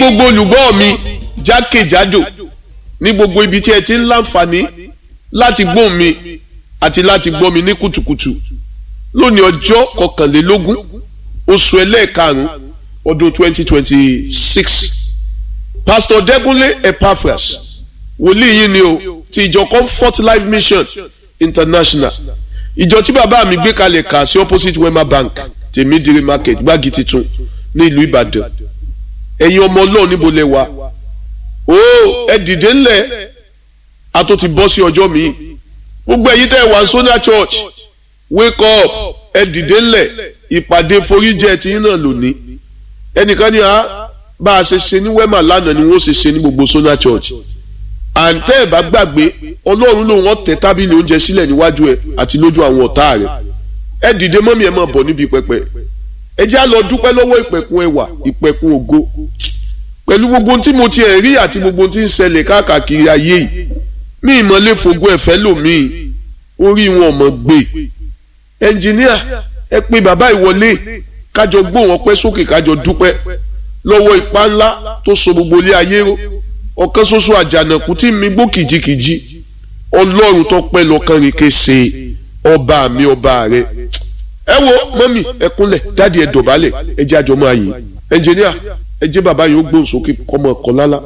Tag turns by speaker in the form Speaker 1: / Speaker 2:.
Speaker 1: gbogbo olùgbọ́ mi jákèjádò ní gbogbo ibi tí ẹ ti ń láǹfààní láti gbọ́ mi àti láti gbọ́ mi ní kùtùkùtù lónìí ọjọ́ kọkànlélógún oṣù ẹlẹ́ẹ̀karùn-ún ọdún twenty twenty six pastor Dẹ́kúnlé Epaphras wòlíì yìí ni o ti ìjọ Comfort Life Mission International ìjọ tí bàbá mi gbé kalẹ̀ kà sí opposite Wema Bank tèmídìrí market gbági titun ní ìlú Ìbàdàn ẹ̀yin ọmọ Ọlọ́run níbo lẹ wà ó ẹ dìde ńlẹ̀ a tó ti bọ́ sí ọjọ́ míì gbogbo ẹ̀yin tẹ́ ẹ wà Sonia Church wake up ẹ dìde ńlẹ̀ ìpàdé foríjẹ tí yín náà lónìí ẹnìkan ní a bá a ṣe ṣe ní Wema lánàá ni wọ́n ṣe ṣe ní gbogbo Sonia Church àǹtẹ́ ẹ̀ bá gbàgbé ọlọ́run lòun ọ̀tẹ̀ tábìlì oúnjẹ sílẹ̀ níwájú ẹ̀ àti lójú àwọn ọ̀tá rẹ̀ ẹ dìde mọ́mí ẹ máa bọ̀ níbi pẹpẹ ẹ jẹ́ á lọ dúpẹ́ lọ́wọ́ ìpẹ̀kun ẹwà ìpẹ̀kun ògo pẹ̀lú gbogbo ohun tí mo ti ẹ̀ rí àti gbogbo ohun tí ń ṣẹlẹ̀ káàkiri ayé yìí mí ìmọ̀lẹ́ fògo ẹ̀fẹ́ lòmíì orí wọn mọ̀ gbé ẹnjìníà ẹ pé bàbá ìwọlé kájọ gbóhùn ọpẹ́ sókè kájọ dúpẹ́ lọ́wọ́ ipá ńlá tó so gbogbo ilé ayé ró ọ̀kan ṣoṣo àjànàkú tí mi gbó kìjikìji ọlọ́run tó pẹ́ lọ́kàn rìn kése ọba mi ọba rẹ ẹ wo mọ́mì ẹ kúnlẹ̀ dáàdi ẹ dọ̀bálẹ̀ ẹ jẹ́ àjọmọ́ àyè ẹnjìníà ẹ jẹ́ bàbá yìí ó gbóhùn sókè kọ́mọ ọ̀kan lálá.